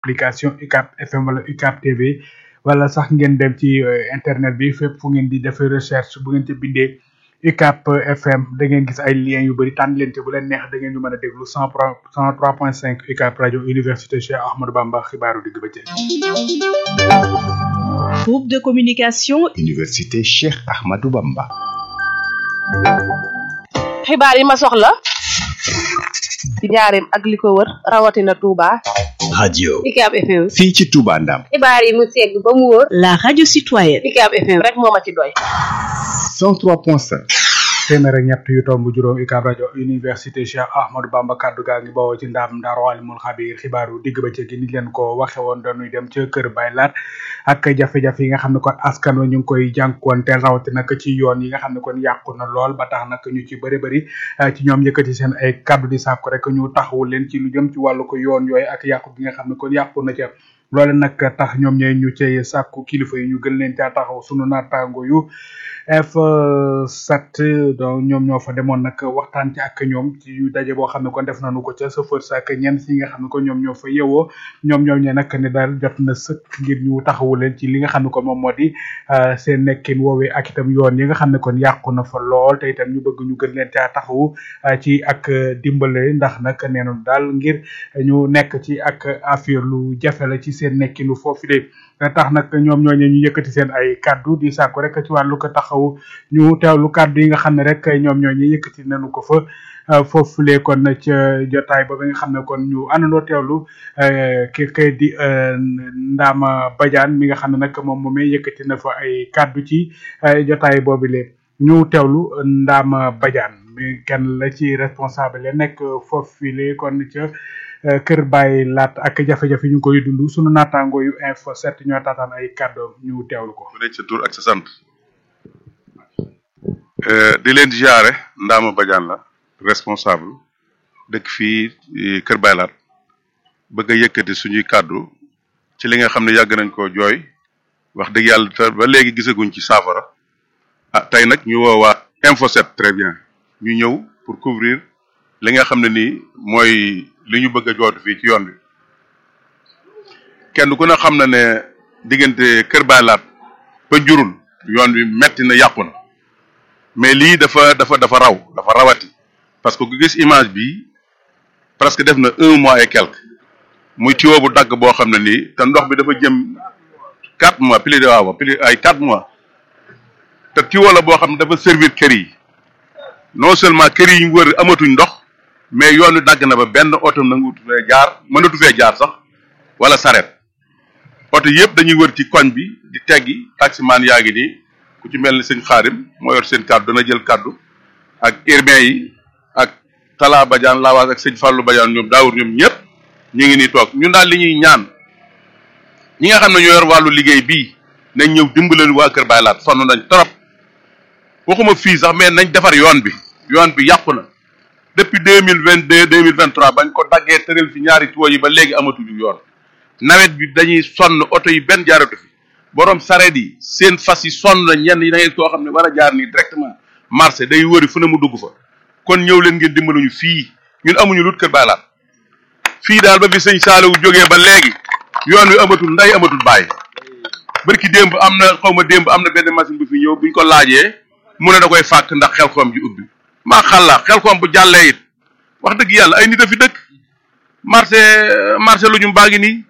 application UCAB FM wala UCAB TV wala sax ngeen dem ci internet bi fépp fu ngeen di defee recherche bu ngeen ci bindee UCAB FM da ngeen gis ay liens yu bëri tànn leen te bu leen neex da ngeen ñu mën a déglu cent cent trois point cinq UCAB rajo université Cheikh Ahmadou Bamba xibaaru digg bëccëg. groupe de communication. université Cheikh Ahmadou Bamba. xibaar yi ma soxla. ci njaareem ak li ko wër rawatina Touba. radio UCAB FM. fii ci Touba Ndam. xibaar yi mu segg ba mu wóor. la radio citoyenne. UCAB FM rek moo ma ci doy. 103.5. téeméer ak ñett yu tomb juróom UCAB rajo université Cheikh Ahmadou Bamba kaddu gaa ngi bawoo ci ndaam Ndaaru Alimul Xabiir xibaaru digg bëccëg gi ni leen ko waxe woon dañuy dem ca kër Baylaat ak jafe-jafe yi nga xam ne kon askan wa ñu ngi koy jànkuwanteel rawati nag ci yoon yi nga xam ne kon yàqu na lool ba tax nag ñu ci bëri bëri ci ñoom yëkkati seen ay kaddu di sàkku rek ñu taxawu leen ci lu jëm ci wàllu ko yoon yooyu ak yàqu gi nga xam ne kon yàqu na ca loole nag tax ñoom ñooy ñu cay sàkku kilifa yi ñu gën leen caa taxaw sunu naataango yu F7 donc ñoom ñoo fa demoon nag waxtaan ci ak ñoom ci daje boo xam ne kon def nañu ko ca chauffeur sa ak ñenn si nga xam ne kon ñoom ñoo fa yeewoo ñoom ñoom ñee nag ne daal jot na sëkk ngir ñu taxawu leen ci li nga xam ne kon moom moo di seen nekkin woowee ak itam yoon yi nga xam ne kon yàqu na fa lool te itam ñu bëgg ñu gën leen caa taxawu ci ak dimbale ndax nag nee nañu daal ngir ñu nekk ci ak affaire lu jafe la ci seen nekkinu foofu de tax nag ñoom ñooñu ñu yëkkati seen ay kaddu di sàkku rek ci wàllu ko taxaw ñu teewlu kaddu yi nga xam ne rek ñoom ñooñu yëkkati nañu ko fa foofulee kon ca jotaay ba nga xam ne kon ñu àndandoo teewlu ki kay di Ndama Badiane mi nga xam ne nag moom moomee yëkkati na fa ay kaddu ci jotaay boobu lee ñu teewlu Ndama Badiane mi kenn la ci responsable la nekk foofulee kon ca. kër bàyyi laat ak jafe-jafe ñu ngi koy dund sunu naataango yu info set ñoo taataan ay kàddoom ñu teewlu ko. ku nekk sa tur ak sa sant di leen ziare Ndama Badiane la responsable dëkk fii kër bàyyi laat bëgg a yëkkati suñuy kàddu ci li nga xam ne yàgg nañ koo jooy wax dëgg yàlla te ba léegi gisaguñ ci saafara ah tey nag ñu woowaat info set très bien ñu ñëw pour couvrir li nga xam ne nii mooy. li ñu bëgg a jootu fii ci yoon bi kenn ku ne xam na ne diggante Kër Baylaat ba jurul yoon bi metti na yàqu na mais lii dafa dafa dafa raw dafa rawati parce que ku gis image bi presque def na un mois et quelque muy tuyau bu dagg boo xam ne nii te ndox bi dafa jëm quatre mois plus de waaw plus ay quatre mois te tuyau la boo xam ne dafa servir kër yi non seulement kër yi ñu wër amatuñ ndox mais yoon wi dagg na ba benn oto nangutu fee jaar mënatu fee jaar sax wala saret oto yëpp dañuy wër ci koñ bi di teggi taximaan yaa ngi nii ku ci mel ni sëñ xaarim moo yor seen kàddu dana jël kàddu ak urbain yi ak Talla Badiane Lawaas ak sëñ Fallou Badiane ñoom daawur ñoom ñëpp ñu ngi nii toog ñun daal li ñuy ñaan ñi nga xam ne ñoo yor wàllu liggéey bii nañ ñëw dimbalal waa Kër Baylaat sonn nañ trop waxuma fii sax mais nañ defar yoon bi yoon bi yàqu na depuis deux mille vingt deux deux mille vingt trois bañ ko daggee tëral fi ñaari tuyaux yi ba léegi amatuñu yoon nawet bi dañuy sonn oto yi benn jaaratu fi borom sareet yi seen fas yi sonn na ñenn yi da ngeen koo xam ne war a jaar nii directement marché day wëri fu ne mu dugg fa kon ñëw leen ngeen dimbaluñu fii ñun amuñu lut kër baylaat fii daal ba fi sëñ Saaliwu jógee ba léegi yoon wi amatul nday amatul bàyyi barki démb am na xaw ma démb am na benn machine bu fi ñëw buñ ko laajee mu ne da koy fàkk ndax xel xoom ji ubbi maa xalla xel koom bu jàllee it wax dëgg yàlla ay nit a fi dëkk marché marché lu ñu baa ngi nii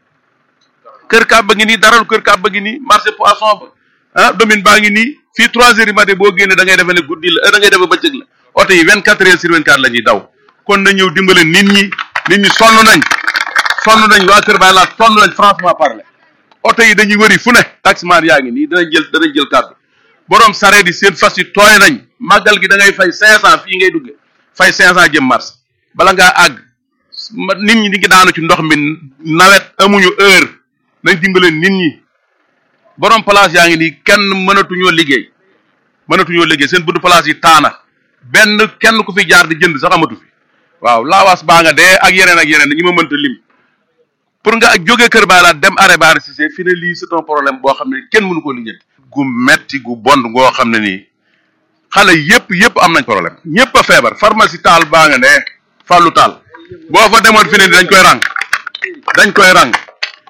kër kaab ba ngi nii daral kër kaab ba ngi nii marché poisson ba ah domaine baa ngi nii fii trois heures du matin boo génnee da ngay defe ne guddi la da ngay defe bëccëg la oto yi vingt quatre heures sur vingt quatre la ñuy daw kon na ñëw dimbale nit ñi nit ñi sonn nañ sonn nañ waa kër baay laa sonn nañ franchement parler oto yi dañuy wëri fu ne taximaan yaa ngi nii danañ jël danañ jël kàddu borom sareet yi seen fas yi tooy nañ màggal gi da ngay fay cinq cent fii ngay dugge fay cinq cent jëm mars bala ngaa àgg nit ñi di ngi daanu ci ndox mi nawet amuñu heure nañ dimbale nit ñi borom place yaa ngi nii kenn mënatuñoo liggéey mënatuñoo liggéey seen buntu place yi taana benn kenn ku fi jaar di jënd sax amatu fi waaw laawaas baa nga dee ak yeneen ak yeneen ñi ma mënta lim pour nga jógee kër baa laa dem arrêt baari si fi ne lii c'est un problème boo xam ne kenn mënu ko lijjanti gu metti gu bon goo xam ne nii xale yépp yépp am nañ problème ñépp a feebar pharmacie taal baa nga ne fàllu taal boo fa demoon fi ne dañ koy rang dañ koy rang